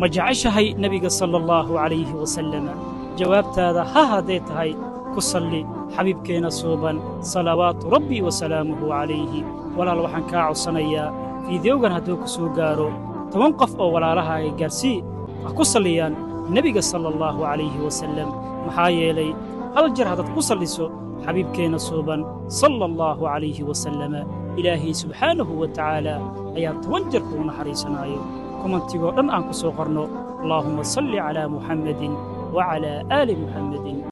ma jeceshahay nebiga sala allahu calayhi wasalama jawaabtaada ha hadday tahay ku salli xabiibkeenna suuban salawaatu rabbi wa salaamuhu calayhi walaal waxaan kaa codsanayaa fiidiyowgan hadduu ku soo gaaro toban qof oo walaalahaaga gaarsii ha ku salliyaan nebiga sala allahu calayhi wasallam maxaa yeelay hal jar haddaad ku salliso xabiibkeenna suuban sala allahu calayhi wasalama ilaahay subxaanahu wa tacaala ayaa toban jar kuu naxariisanaayo kumantigoo dhan aan ku soo qorno allaahumma salli calaa muxammadin wacalaa aali muxammadin